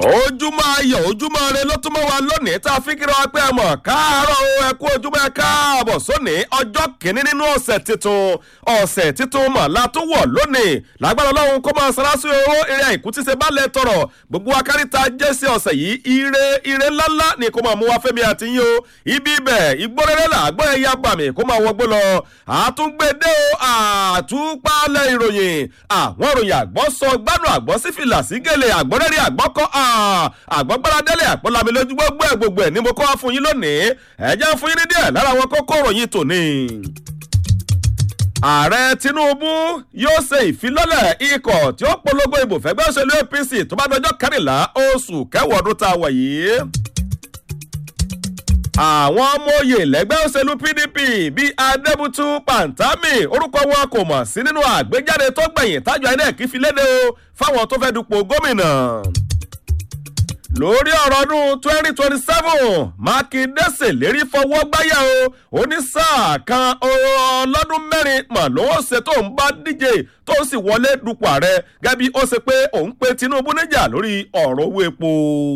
ojúmọ́ ayọ̀ ojúmọ́ rẹ ló tún mọ́ wa lónìí tá a fi kíra wa pé ẹ mọ̀ káàárọ̀ o ẹ kú ojúmọ́ ẹ káàbọ̀ sóní ọjọ́ kìíní nínú ọ̀sẹ̀ tuntun ọ̀sẹ̀ tuntun mọ̀ la tún wọ̀ lónìí lágbára ọlọ́run kó máa sara sí owó eré àìkú tí ṣe bá lẹ tọrọ gbogbo akáríta jẹ́sí ọ̀sẹ̀ yìí ire ire ńláńlá ni kó máa mú wa fẹ́mi àti yín o ibi ibẹ̀ ìgbórẹ́rẹ́ là gbọ́ ẹ̀yà gbàmì kó máa wọgbó lọ àtúngbédé o àtúpalẹ̀ ìròyìn àwọn ìròyìn àgbọ̀ sọ gbádùn àgbọ̀ sí fìlà sí gèlè àgbọ̀rẹ́rì àgbọ̀kọ́ àgbọ̀gbáradẹ́lẹ̀ àpọ̀lami lójú gbogbo ẹ̀ gbogbo ẹ̀ ni mo kọ́ wá fún yín lónìí ẹ jẹ́ fún yín ní díẹ̀ lára àwọn kókó ìròyìn tòní ààrẹ tinubu yóò ṣe ìfilọ́lẹ̀ ikọ̀ tí ó polongo ìbò fẹ́gbẹ́ òṣèlú apc tó bá dọjọ́ kẹrìnlá oṣù kẹwàá ọdún tá a wọ̀ yìí àwọn ọmọ oyè lẹ́gbẹ́ òṣèlú pdp bíi adébútú pantami orúkọ wọn kò mọ̀ sí nínú àgbéjáde tó gbẹ̀yìn tájọ inec fi léde o fáwọn tó fẹ́ dupò gómìnà lórí ọ̀rọ̀ ọdún twenty twenty seven mákindé ṣèlérí fọwọ́ gbáyà o onísáà kan ọlọ́dún mẹ́rin mà lówó ṣe tó ń bá díje tó sì wọlé dupò ààrẹ gẹ́gẹ́ bí ó ṣe pé òun pe tinubu níjà lórí ọ̀rọ̀ owó epo.